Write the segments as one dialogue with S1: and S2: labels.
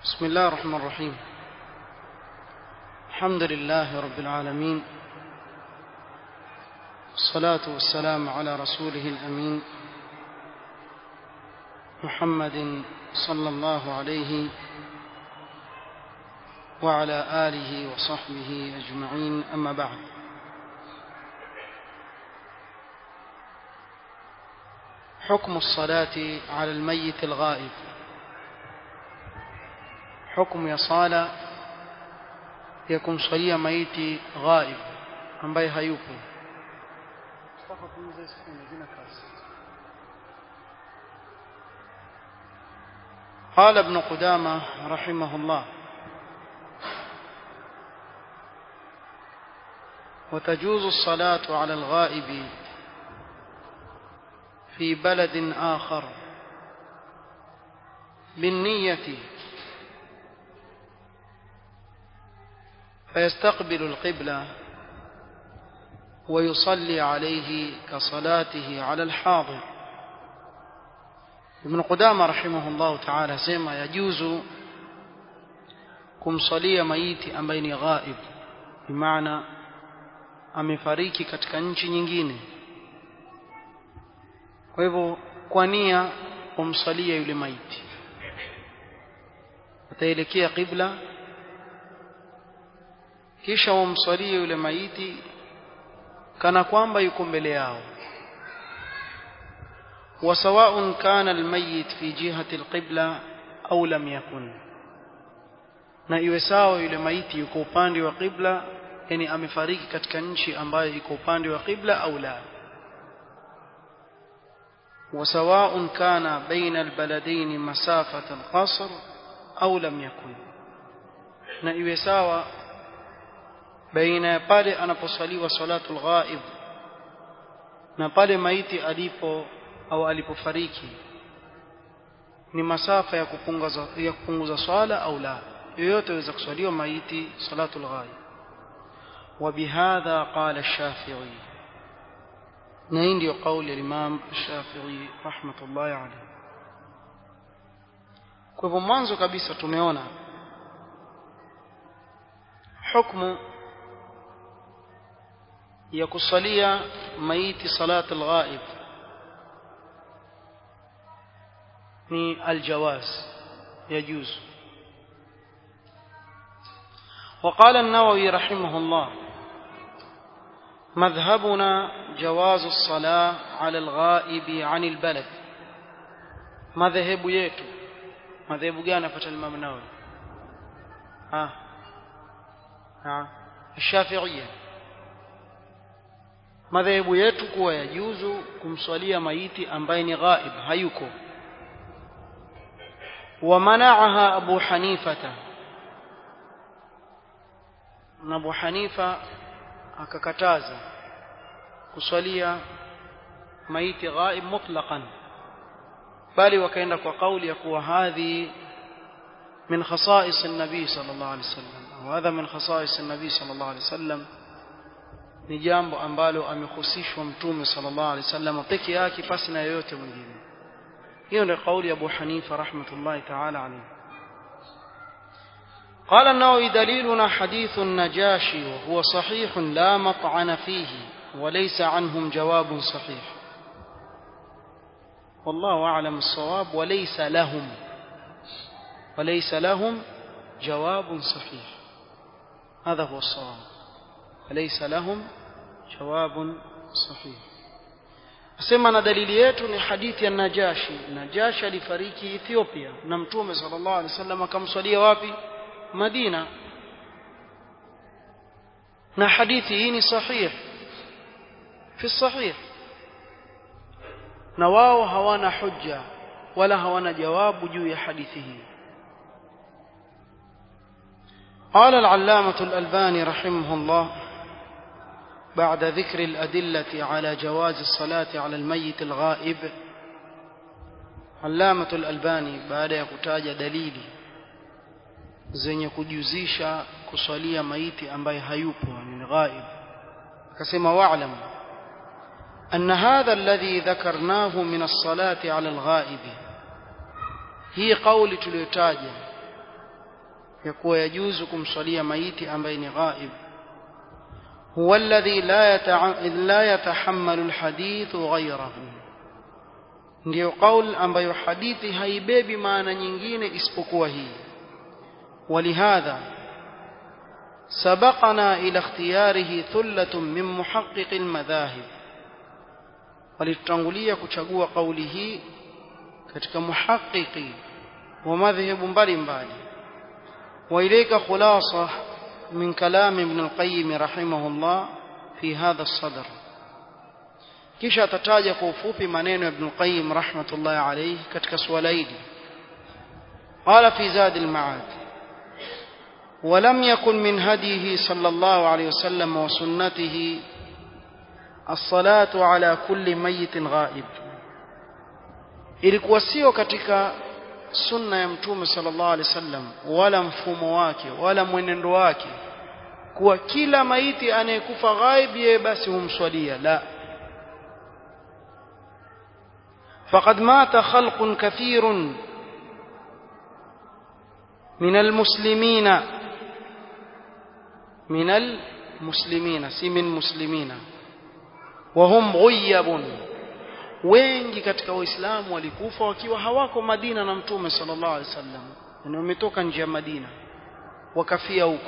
S1: بسم الله الرحمن الرحيم الحمد لله رب العالمين الصلاة والسلام على رسوله الأمين محمد صلى الله عليه وعلى آله وصحبه أجمعين أما بعد حكم الصلاة على الميت الغائب حكم ya sala ya kumswalia maiti ghaib ambaye hayupo قال ابن قدامة رحمه الله وتجوز الصلاة على الغائب في بلد آخر بالنية فيستقبل القبلة ويصلي عليه كصلاته على الحاضر ابن قدامة رحمه الله تعالى سيما يجوز kumsalia maiti ambaye ni ghaib bimaana amefariki katika nchi nyingine kwa hivyo kwa nia kumsalia yule maiti ataelekea qibla kisha wamsalie yule maiti kana kwamba yuko mbele yao وسواء كان الميت في جهة القبلة أو لم يكن na iwe sawa yule maiti yuko upande wa qibla yani amefariki katika nchi ambayo iko upande wa qibla au la وسواء كان بين البلدين مسافة القصر أو لم يكن na iwe sawa baina ya pale anaposaliwa salatul ghaib na pale maiti alipo au alipofariki ni masafa ya kupunguza ya kupunguza swala au la yoyote aweza kuswaliwa maiti salatul ghaib وبهذا قال الشافعي na hii ndio kauli ya Imam Shafi'i rahmatullahi alayhi kwa hivyo mwanzo kabisa tumeona hukumu ya kusalia maiti salat al-ghaib ni aljawaz يجوز وقال النووي رحمه الله مذهبنا جواز الصلاة على الغائب عن البلد مذهب yetu madhehebu gani apata Imam Nawawi ah ah Shafi'iyya madhehebu yetu kuwa yajuzu kumswalia maiti ambaye ni ghaib hayuko ومنعها أبو حنيفة أبو حنيفة akakataza kuswalia maiti ghaib mutlaqan bali wakaenda kwa kauli ya kuwa hadhi min khasais an-nabi sallallahu alaihi wasallam au hadha min khasais an-nabi sallallahu alaihi wasallam ni jambo ambalo amehusishwa mtume sallallahu alaihi wasallam peke yake pasi na yoyote mwingine hiyo ndio kauli ya Abu Hanifa rahmatullahi ta'ala alayhi قال النووي دليلنا حديث النجاشي وهو صحيح لا مطعن فيه وليس عنهم جواب صحيح والله أعلم الصواب وليس لهم وليس لهم جواب صحيح هذا هو الصواب وليس لهم جواب صحيح asema na dalili yetu ni hadithi ya Najashi Najashi alifariki Ethiopia na Mtume sallallahu alaihi wasallam akamswalia wapi Madina na hadithi hii ni sahih fi sahih na wao hawana hujja wala hawana jawabu juu ya hadithi hii قال العلامة الألباني رحمه الله بعد ذكر الأدلة على جواز الصلاة على الميت الغائب علامة الألباني بعد يكتاج دليلي zenye kujuzisha kusalia maiti ambaye hayupo ni ghaib akasema wa'lam anna hadha alladhi dhakarnahu min as-salati 'ala al-ghaib hii kauli tuliyotaja ya kuwa yajuzu kumswalia maiti ambaye ni ghaib huwa alladhi la yatahammalu alhadithu ghayrahu ndiyo qaul ambayo hadithi haibebi maana nyingine isipokuwa hii ولهذا سبقنا إلى اختياره ثلة من محقق المذاهب walitutangulia kuchagua kauli hii katika muhaqiqi wa madhhabu mbalimbali wa ilayka khulasa min kalam ibn al-qayyim rahimahullah fi hadha as-sadr kisha atataja kwa ufupi maneno ya ibn al-qayyim rahmatullahi alayhi katika swala hili qala fi zad al-ma'ad ولم يكن من هديه صلى الله عليه وسلم وسنته الصلاة على كل ميت غائب ilikuwa sio katika sunna ya mtume sallallahu alaihi wasallam wala mfumo wake wala mwenendo wake kuwa kila maiti anayekufa ghaib yeye basi humswalia la faqad mata khalqun kathirun min almuslimina من المسلمين سي من مسلمين وهم غيب wengi katika waislamu walikufa wakiwa hawako Madina na mtume sallallahu alaihi wasallam yani wametoka nje ya Madina wakafia huko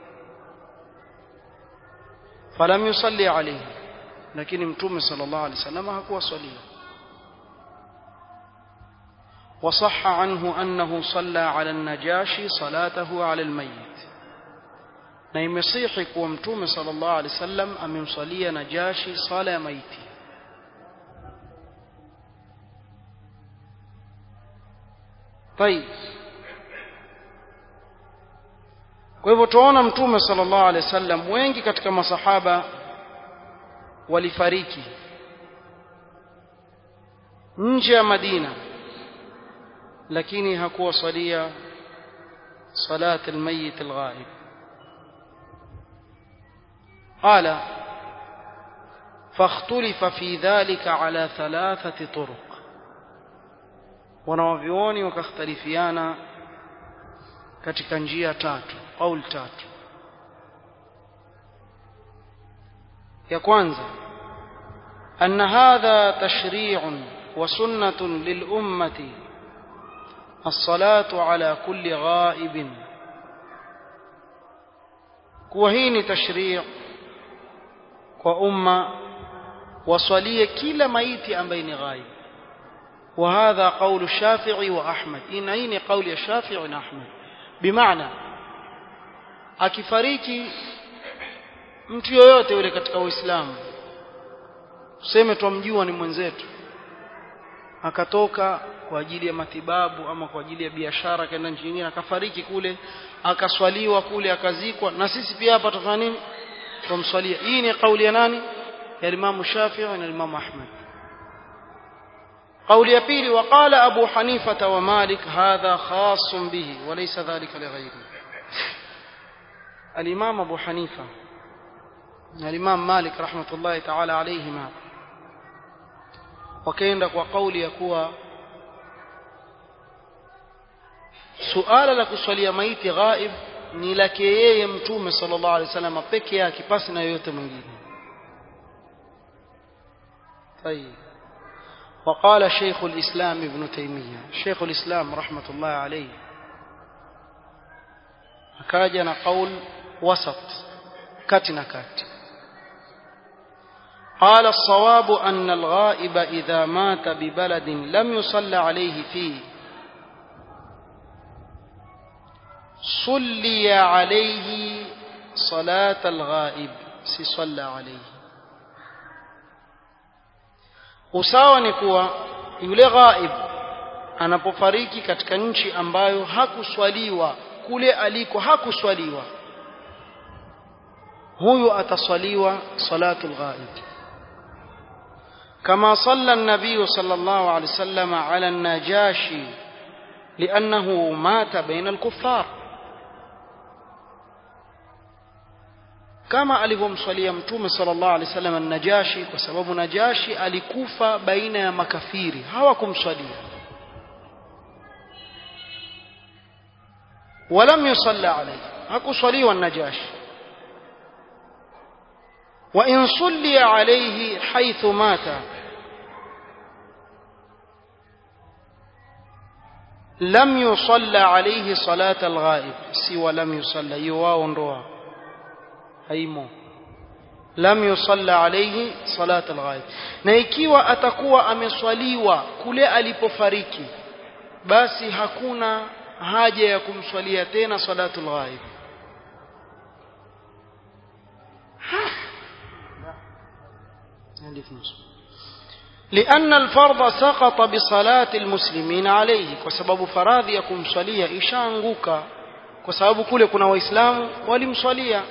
S1: falam yusalli alayhi lakini mtume sallallahu alaihi wasallam hakuwa swalia وصح عنه أنه صلى على النجاشي صلاته على الميت na imesihi kuwa mtume sallallahu alaihi wasallam amemsalia Najashi sala ya maiti طيب kwa hivyo tuona mtume sallallahu alaihi wasallam wengi katika masahaba walifariki nje ya Madina lakini hakuwasalia salat almayit alghaib قال فاختلف في ذلك على ثلاثة طرق wanawavyuoni wakakhtalifiana katika njia tatu qaul tatu ya kwanza أن هذا تشريع وسنة للأمة الصلاة على كل غائب كوهين تشريع kwa umma waswalie kila maiti ambaye ni ghaib وهذا قول الشافعي وأحمد إن أين قول الشافعي وأحمد بمعنى akifariki mtu yoyote yule katika Uislamu tuseme twamjua ni mwenzetu akatoka kwa ajili ya matibabu ama kwa ajili ya biashara kaenda nchi nyingine akafariki kule akaswaliwa kule akazikwa na sisi pia hapa tutafanya nini tumswalia hii ni kauli ya nani ya Imam Shafi'i na Imam Ahmad قول يبيلي وقال أبو حنيفة ومالك هذا خاص به وليس ذلك لغيره الإمام أبو حنيفة الإمام مالك رحمة الله تعالى عليهما وكيندك وقول يكوى suala la kuswalia maiti ghaib ni lake yeye mtume sallallahu alaihi wasallam peke yake pasi na yoyote mwingine طيب وقال شيخ الإسلام ابن تيمية شيخ الإسلام رحمة الله عليه أكاجنا قول وسط كاتنا كات قال الصواب أن الغائب إذا مات ببلد لم يصلى عليه فيه صلي عليه صلاة الغائب سيصلى عليه usawa ni kuwa yule ghaib anapofariki katika nchi ambayo hakuswaliwa kule aliko hakuswaliwa huyu ataswaliwa salatul ghaib كما صلى النبي صلى الله عليه وسلم على النجاشي لأنه مات بين الكفار kama alivyomswalia mtume sallallahu alaihi wasallam an-Najashi kwa sababu Najashi alikufa baina ya makafiri hawakumswalia ولم يصلى عليه hakuswaliwa النجاشي وإن صلي عليه حيث مات لم يصلى عليه صلاة الغائب سوى لم يصلى يواو ndoa haimo lam yusalla alayhi salat alghaib na ikiwa atakuwa ameswaliwa kule alipofariki basi hakuna haja ya kumswalia tena salatul ghaib لأن الفرض سقط بصلاة المسلمين عليه وسبب فراضي يكون صليا إشانغوكا وسبب كل كنا وإسلام ولم صليا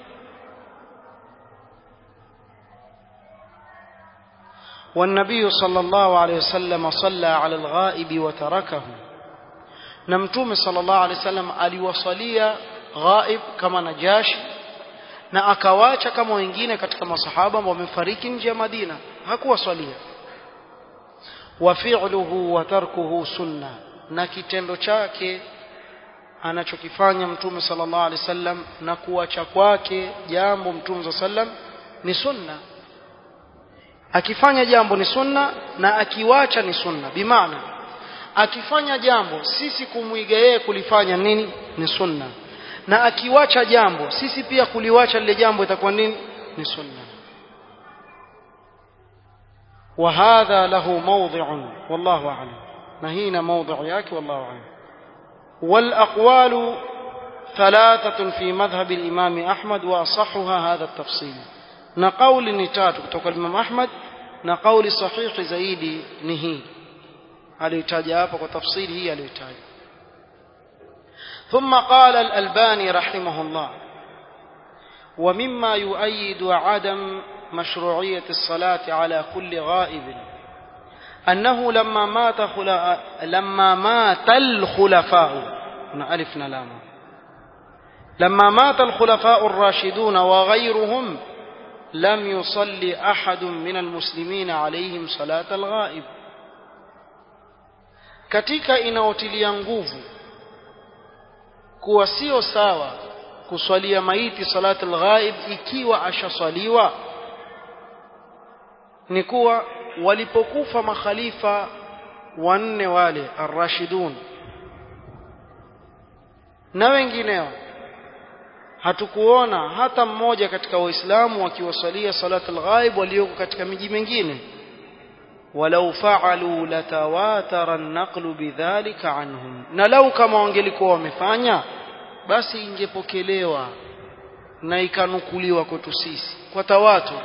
S1: والنبي صلى الله عليه وسلم صلى على الغائب وتركه نمتوم صلى الله عليه وسلم aliwasalia ghaib kama najashi na akawacha kama wengine katika masahaba ambao wamefariki nje ya Madina hakuwasalia wa fi'luhu wa tarkuhu sunna na kitendo chake anachokifanya mtume sallallahu alaihi wasallam na kuacha kwake jambo mtume sallam ni sunna akifanya jambo ni sunna na akiwacha ni sunna bimaana akifanya jambo sisi kumwiga yeye kulifanya nini ni sunna na akiwacha jambo sisi pia kuliwacha lile jambo itakuwa nini ni sunna وهذا له موضع والله أعلم نهينا موضع ياك والله أعلم والأقوال ثلاثة في مذهب الإمام أحمد وأصحها هذا التفصيل نقول نتات kutoka Imam Ahmad na kauli sahihi zaidi ni hii aliyotaja hapa kwa tafsiri hii aliyotaja ثم قال الألباني رحمه الله ومما يؤيد عدم مشروعية الصلاة على كل غائب أنه لما مات خلا... لما مات الخلفاء هنا ألف لام لما مات الخلفاء الراشدون وغيرهم لم يصلي أحد من المسلمين عليهم صلاة الغائب katika inaotilia nguvu kuwa sio sawa kuswalia maiti salat alghaib ikiwa ashaswaliwa ni kuwa walipokufa makhalifa wanne wale arrashidun na wengineo hatukuona hata mmoja katika waislamu wakiwasalia salat alghaib walioko katika miji mingine walau faalu latawatara an-naqlu bidhalika anhum na lau kama wangelikuwa wamefanya basi ingepokelewa na ikanukuliwa kwetu sisi kwa tawatur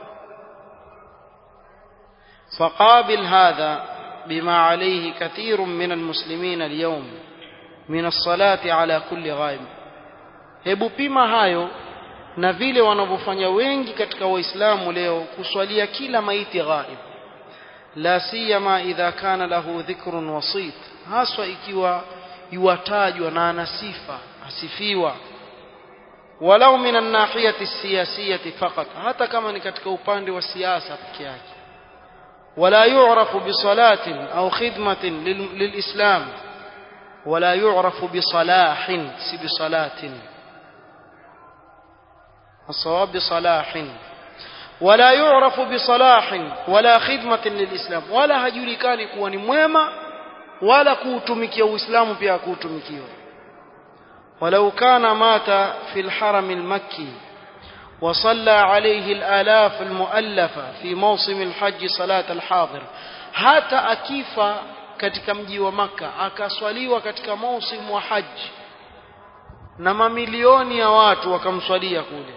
S1: فقابل هذا بما عليه كثير من المسلمين اليوم من الصلاة على كل غائب hebu pima hayo na vile wanavyofanya wengi katika waislamu leo kuswalia kila maiti ghaib la siyama idha kana lahu dhikrun wasit haswa ikiwa yuwatajwa na ana sifa asifiwa walau min an-nahiyati siyasiyati faqat hata kama ni katika upande wa siasa peke yake ولا يعرف بصلاة أو خدمة للإسلام ولا يعرف بصلاح سي بصلاة الصواب بصلاح ولا يعرف بصلاح ولا خدمة للإسلام ولا هجركان كواني mwema ولا kuutumikia uislamu pia kuutumikiwa ولو كان مات في الحرم المكي وصلى عليه الآلاف المؤلفة في موسم الحج صلاة الحاضر حتى أكيفا katika mji wa maka akaswaliwa katika mausimu wa haji na mamilioni ya watu wakamswalia kule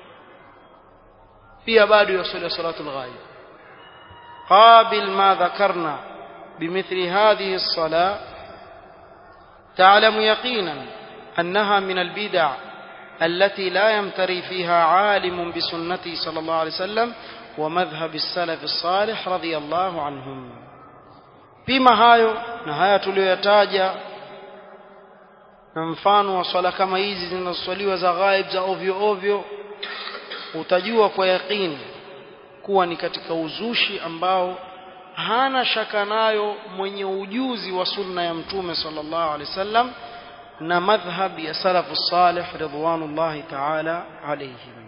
S1: pia bado yaswali salatu lghaib qabil ma dhakarna bimithli hadhihi الصلاة تعلم يقينا أنها من البدع التي لا يمتري فيها عالم بسنته صلى الله عليه وسلم ومذهب السلف الصالح رضي الله عنهم pima hayo na haya tuliyoyataja na mfano wa swala kama hizi zinazoswaliwa za ghaib za ovyo ovyo utajua kwa yaqini kuwa ni katika uzushi ambao hana shaka nayo mwenye ujuzi wa sunna ya mtume sallallahu alaihi wasallam na madhhab ya salafu salih ridwanullahi ta'ala alayhim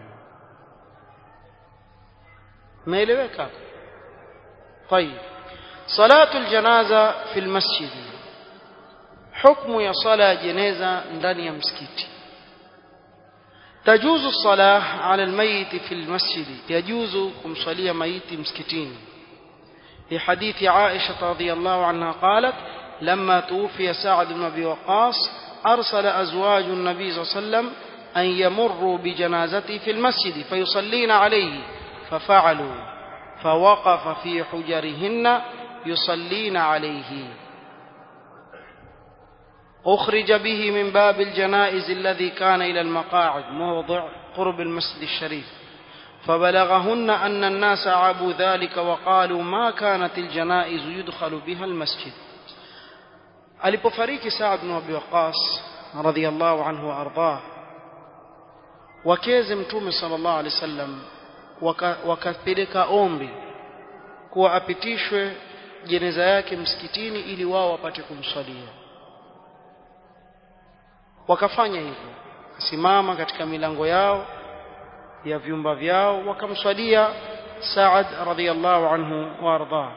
S1: meeleweka طيب صلاه الجنازه في المسجد حكم يا صلاه جنازه ndani ya msikiti تجوز الصلاه على الميت في المسجد يجوز kumsalia maiti msikitini في حديث عائشه رضي الله عنها قالت لما توفي سعد بن ابي وقاص ارسل ازواج النبي صلى الله عليه وسلم ان يمروا بجنازته في المسجد فيصلين عليه ففعلوا فوقف في حجرهن يصلين عليه أخرج به من باب الجنائز الذي كان إلى المقاعد موضع قرب المسجد الشريف فبلغهن أن الناس عابوا ذلك وقالوا ما كانت الجنائز يدخل بها المسجد alipofariki Saad bin Abi Waqqas radhiyallahu anhu wa ardhah wakeze mtume sallallahu alaihi wasallam wakapeleka ombi kuwa apitishwe jeneza yake msikitini ili wao wapate kumswalia wakafanya hivyo simama katika milango yao ya vyumba vyao wakamswalia Saad radhiyallahu anhu wa ardhah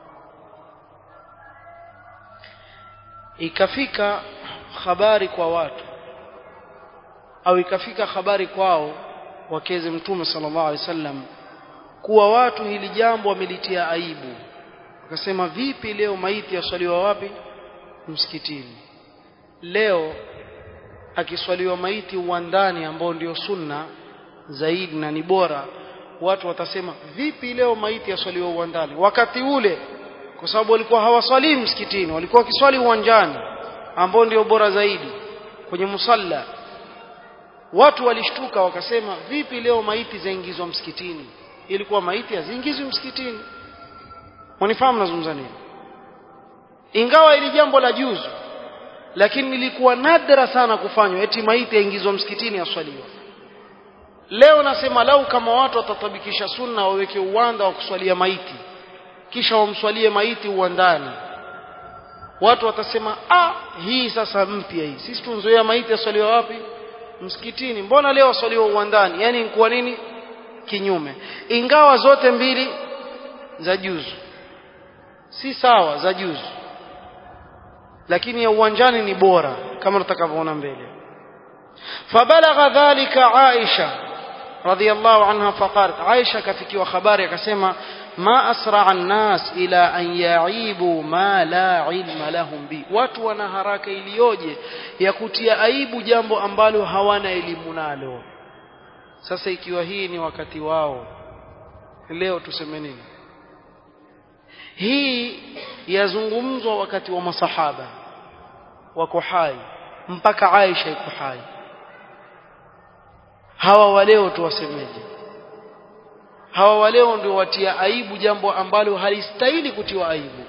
S1: ikafika habari kwa watu au ikafika habari kwao wakeze mtume sallallahu alaihi wasallam kuwa watu hili jambo wamelitia aibu wakasema vipi leo maiti yaswaliwa wapi msikitini leo akiswaliwa maiti uwandani ambao ndio sunna zaidi na ni bora watu watasema vipi leo maiti yaswaliwa uwandani wakati ule kwa sababu walikuwa hawaswali msikitini walikuwa wakiswali uwanjani ambao ndio bora zaidi kwenye musalla watu walishtuka wakasema vipi leo maiti zaingizwa msikitini ilikuwa maiti haziingizwi msikitini wanifahamu nazungumza nini ingawa ili jambo la juzu lakini ilikuwa nadra sana kufanywa eti maiti yaingizwa msikitini aswaliwa leo nasema lau kama watu watatabikisha sunna waweke uwanda wa kuswalia maiti kisha wamswalie maiti uwandani watu watasema ah hii sasa mpya hii sisi tunzoea maiti aswaliwa wapi msikitini mbona leo aswaliwa uwandani yani kwa nini kinyume ingawa zote mbili za juzu si sawa za juzu lakini ya uwanjani ni bora kama tutakavyoona mbele fabalagha dhalika Aisha radhiyallahu anha faqalat Aisha kafikiwa habari akasema ma asra an-nas ila an ya'ibu ma la ilma lahum bi watu wana haraka iliyoje ya kutia aibu jambo ambalo hawana elimu nalo sasa ikiwa hii ni wakati wao leo tuseme nini hii yazungumzwa wakati wa masahaba wako hai mpaka Aisha iko hai hawa waleo tuwasemeje hawa waleo ndio watia aibu jambo ambalo halistahili kutiwa aibu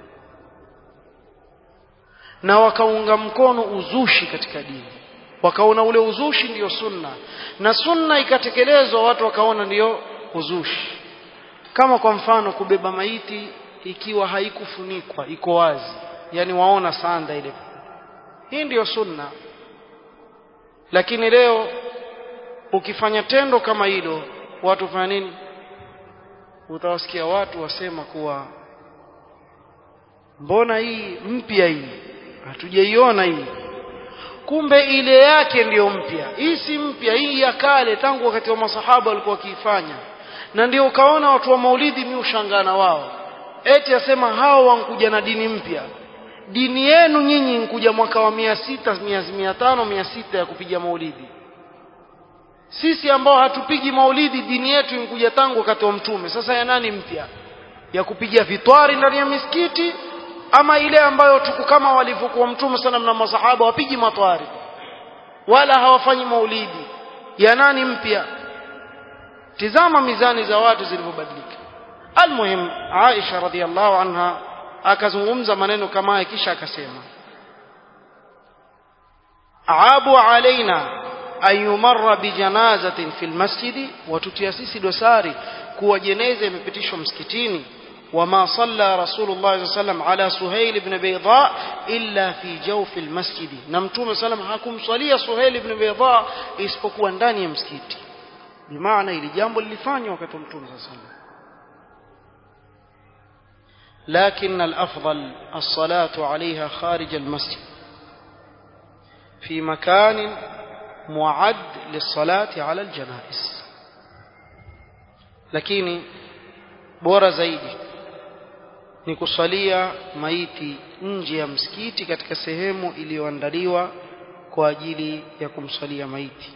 S1: na wakaunga mkono uzushi katika dini wakaona ule uzushi ndiyo sunna na sunna ikatekelezwa watu wakaona ndiyo uzushi kama kwa mfano kubeba maiti ikiwa haikufunikwa iko wazi yani waona sanda ile hii ndiyo sunna lakini leo ukifanya tendo kama hilo watu fanya nini utawasikia watu wasema kuwa mbona hii mpya hii hatujaiona hii kumbe ile yake ndiyo mpya hii si mpya hii ya kale tangu wakati wa masahaba walikuwa wakiifanya na ndio ukaona watu wa maulidi mi ushangana wao eti asema hao wankuja na dini mpya dini yenu nyinyi nkuja mwaka wa mia sita mia tano mia sita ya kupiga maulidi sisi ambao hatupigi maulidi dini yetu inkuja tangu wakati wa mtume sasa ya nani mpya ya kupiga vitwari ndani ya misikiti ama ile ambayo tuko kama walivyokuwa mtume sana na masahaba wapigi matwari wala hawafanyi maulidi ya nani mpya tizama mizani za watu zilivyobadilika almuhim Aisha radhiallahu anha akazungumza maneno kama haya kisha akasema abu alaina an yumarra bijanazatin fil masjidi watutia sisi dosari kuwa jeneza imepitishwa msikitini وما صلى رسول الله صلى الله عليه وسلم على سهيل بن بيضاء إلا في جوف المسجد نمتوم سلام حكم صلي سهيل بن بيضاء isipokuwa ndani ya msikiti bimaana ili jambo lilifanywa wakati wa mtume صلى الله عليه وسلم لكن الأفضل الصلاة عليها خارج المسجد في مكان معد للصلاة على الجنائز lakini bora zaidi ni kusalia maiti nje ya msikiti katika sehemu iliyoandaliwa kwa ajili ya kumsalia maiti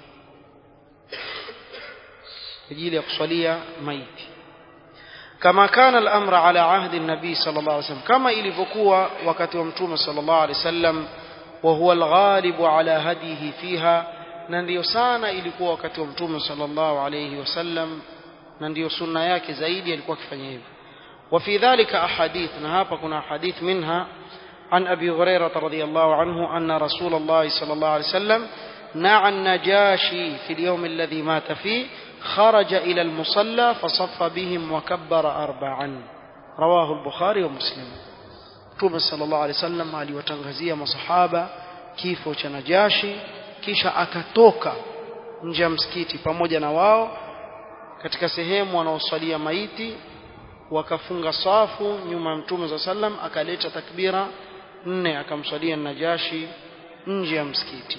S1: ajili ya kusalia maiti kama kana al-amra ala ahdi an-nabi sallallahu alayhi wasallam kama ilivyokuwa wakati wa mtume sallallahu alayhi wasallam wa huwa al-ghalib ala hadihi fiha na ndiyo sana ilikuwa wakati wa mtume sallallahu alayhi wasallam na ndiyo sunna yake zaidi alikuwa akifanya hivyo وفي ذلك أحاديث نهاب كنا حديث منها عن أبي هريرة رضي الله عنه أن رسول الله صلى الله عليه وسلم نعى النجاشي في اليوم الذي مات فيه خرج إلى المصلى فصف بهم وكبر أربعا رواه البخاري ومسلم توب صلى الله عليه وسلم aliwatangazia masahaba kifo cha Najashi kisha akatoka nje ya msikiti pamoja na wao katika sehemu wanaosalia maiti wakafunga safu nyuma ya mtume za sallam akaleta takbira nne akamswalia Najashi nje ya msikiti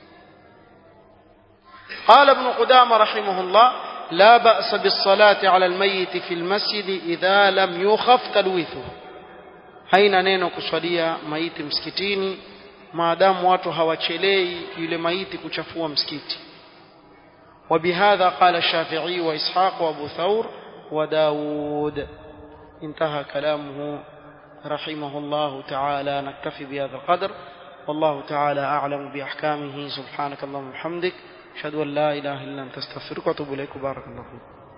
S1: قال ابن قدامة رحمه الله لا بأس بالصلاة على الميت في المسجد إذا لم يخف تلويثه haina neno kuswalia maiti msikitini maadamu watu hawachelei yule maiti kuchafua msikiti وبهذا قال الشافعي وإسحاق وأبو ثور وداود انتهى كلامه رحمه الله تعالى نكتفي بهذا القدر والله تعالى أعلم بأحكامه سبحانك اللهم وبحمدك أشهد أن لا إله إلا أنت استغفرك وأتوب إليك بارك الله فيك